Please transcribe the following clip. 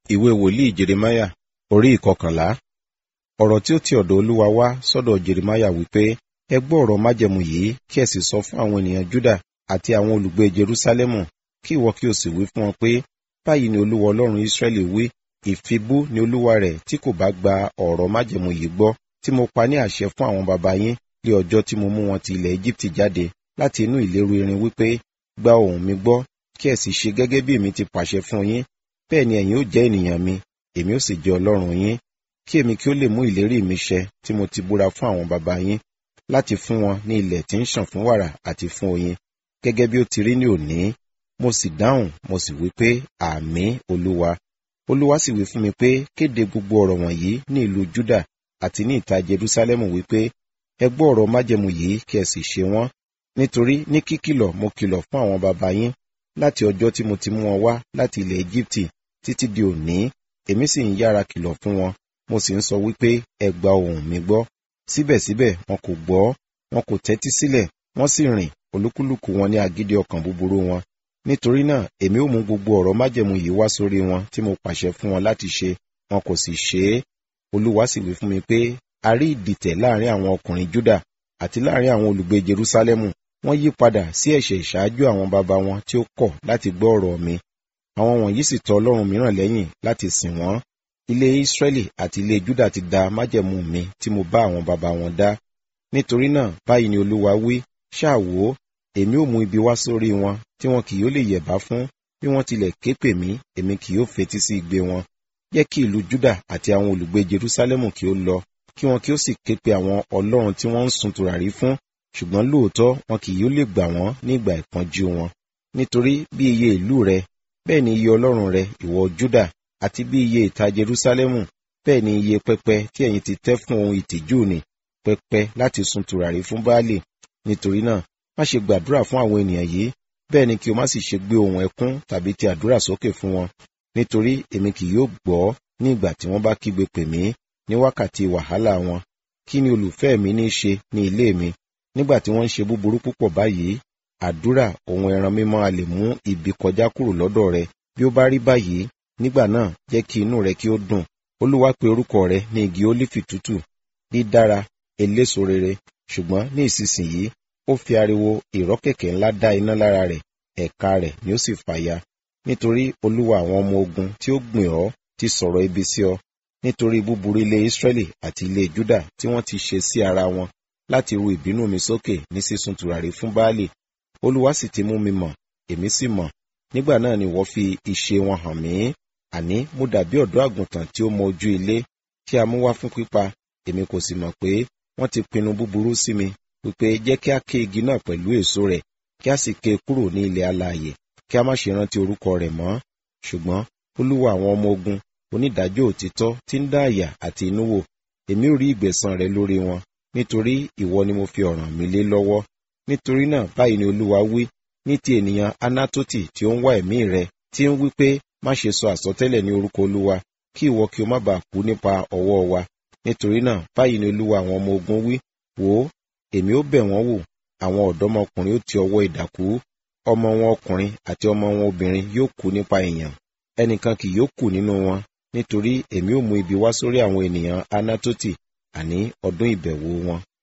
ìwé wòlíì jeremáyà orí ìkọkànlá ọ̀rọ̀ tí ó ti ọ̀dọ̀ olúwa wá sọ́dọ̀ jeremáyà wípé ẹ gbọ́ ọ̀rọ̀ májẹ̀mú yìí kí ẹ sì sọ fún àwọn ènìyàn júdà àti àwọn olùgbé jerúsálẹ́mù kí ìwọ kí o sì wí fún wọn pé báyìí ni olúwa ọlọ́run ísírẹ́lì wí ìfibú ni olúwa rẹ̀ tí kò bá gba ọ̀rọ̀ májẹ̀mú yìí gbọ́ tí mo pa ní àṣẹ fún àwọn baba yín lé ọjọ́ tí mo mú wọn ti ilẹ̀ Éjíptì jáde láti inú ìléru irin wípé gba ohùn mi gbọ́ kí ẹ sì ṣe gẹ́gẹ́ bí èmi ti pàṣẹ fún yín bẹ́ẹ̀ ni ẹ̀yin ó jẹ́ ènìyàn mi èmi ó sì jẹ́ ọlọ́run yín kí èmi kí ó lè mú ìlérí mi ṣẹ tí mo ti búra fún àwọn baba yín láti fún wọn ní ilẹ̀ tí ń ṣàn fún wàrà àti fún oyin gẹ́gẹ́ bí ó ti rí ní òní mo sì dáhùn mo sì wí pé àmín olúwa olúwa sì wí fún mi pé kéde gbogbo ọ̀rọ̀ wọ̀nyí ní ìlú Júdà àti ní ìta Jerúsálẹ́mù wípé ẹ gbọ́ ọ̀rọ̀ májẹ̀mú yìí kí ẹ sì ṣe wọ́n nítorí ní kíkìlọ̀ mo kìlọ̀ fún àwọn baba yín láti ọjọ́ tí mo ti mú wọn wá láti ilẹ̀ Éjíptì títí di òní èmi sì ń yára kìlọ̀ fún wọn mo sì ń sọ wípé ẹ gba ohùn mi gbọ́ síbẹ̀síbẹ̀ wọn kò gbọ́ wọn kò tẹ́tí sílẹ̀ wọ́n sì rìn olúkúlùkù wọn ní agídí ọkàn búburú wọn nítorí náà èmi ó mú gbogbo ọ̀rọ̀ májẹ̀mú yìí wá sórí wọn tí mo pàṣẹ fún wọn láti ṣe wọn kò sì ṣe é olúwa sì wí fún mi pé a rí ìdìtẹ̀ láàrin àwọn ọkùnrin Júdà àti láàrin àwọn olùgbé Jerúsálẹ́mù wọ́n yí padà sí ẹ̀ṣẹ̀ ìṣáájú àwọn baba wọn tí ó kọ̀ láti gbọ́ ọ̀rọ̀ mi àwọn wọ̀nyí sì tọ̀ ọlọ́run mìíràn lẹ́yìn láti sìn wọ́n ilé Ísírẹ́lì àti ilé Júdà ti da májẹ̀mú mi tí mo bá àwọn baba wọn dá nítorí náà báyìí ni olúwa wí ṣáà wò ó èmi ó mú ibi wá sórí wọn tí wọn kì yóò lè yẹ̀bá fún bí wọ́n tilẹ̀ ké pè mí èmi kì yóò fetí sí igbe wọn jẹ́ kí ìlú Júdà àti àwọn olùgbé Jerúsálẹ́mù kí ó lọ kí wọn kí ó sì ké pe àwọn ọlọ́run tí wọ́n ń sun tùràrí fún ṣùgbọ́n lóòótọ́ wọn kì yóò lè gbà wọ́n ní ìgbà ìpọ́njú wọn nítorí bí iye ìlú rẹ bẹ́ẹ̀ ni iye ọlọ́run rẹ ìwọ Júdà àti bí iye ìta Jerúsálẹ́mù bẹ́ẹ̀ ni iye pẹpẹ tí ẹ̀yin ti tẹ́ fún ohun ìtìjú ni pẹpẹ láti sun tùràrí fún Báálì nítorí náà má ṣe gbàdúrà fún àwọn ènìyàn yìí bẹ́ẹ̀ ni kí o má sì ṣe gbé ohùn ẹkún tàbí ti àdúrà sókè fún wọn nítorí èmi kì yóò gbọ́ ní ìgbà tí wọ́n bá kígbe pè mí ní wákàtí wàhálà wọn kí ni olùfẹ́ mi ní í ṣe ní ilé mi nígbà tí wọ́n ń ṣe búburú púpọ̀ báyìí àdúrà ohun ẹran mímọ́ a lè mú ibi kọjá kúrò lọ́dọ̀ rẹ bí ó bá rí báyìí nígbà náà jẹ́ kí inú rẹ kí ó dùn olúwa pe orúkọ rẹ ní igi ólífì tútù dídára eléso rere ṣùgbọ́n ní ìsinsìnyí ó fi ariwo ìrọ́kẹ̀kẹ̀ ńlá dá iná lára rẹ̀ ẹ̀ka rẹ̀ ni ó sì fàya nítorí olúwa àwọn ọmọ ogun tí ó gbìn ọ́ ti sọ̀rọ̀ ibi sí ọ nítorí búburú ilé Ísírẹ́lì àti ilé Júdà tí wọ́n ti ṣe sí ara wọn láti ru ìbínú mi sókè ní sísun tùràrí fún Báálì olúwa sì ti mú mi mọ̀ èmi sì mọ̀ nígbà náà ni wọ́n fi ìṣe wọn hàn mí àní mo dàbí ọ̀dọ́ àgùntàn tí ó mọ ojú ilé tí a mú wá fún pípa èmi kò sì mọ̀ pé wọ́n ti pinnu búburú sí mi wípé jẹ́ kí a ké igi náà pẹ̀lú èso rẹ̀ kí a sì ké kúrò ní ilẹ̀ alààyè kí a má ṣe rántí orúkọ rẹ̀ mọ́ ṣùgbọ́n olúwa àwọn ọmọ ogun onídàájọ́ òtítọ́ tí ń dá àyà àti inú wò èmi ò rí ìgbẹ̀san rẹ lórí wọn nítorí ìwọ ni mo fi ọ̀ràn mi lé lọ́wọ́ nítorí náà báyìí ni olúwa wí ní ti ènìyàn anátòtì tí ó ń wá ẹ̀mí rẹ tí ń wí pé má ṣe sọ àsọtẹ́lẹ̀ ní orúkọ olúwa kí ìwọ kí o má bàa kú nípa ọwọ́ wa nítorí náà báyìí ni olúwa àwọn ọmọ ogun wí wò ó èmi ó bẹ̀ wọ́n wò àwọn ọ̀dọ́mọkùnrin ó ti ọwọ́ idà kú ọmọ wọn ọkùnrin àti ọmọ wọn obìnrin yóò kú nípa èèyàn ẹnìkan kì yóò kù nínú wọn nítorí èmi ó mú ibi wá sórí àwọn ènìyàn anátòtì àní ọdún ìbẹ̀wò wọn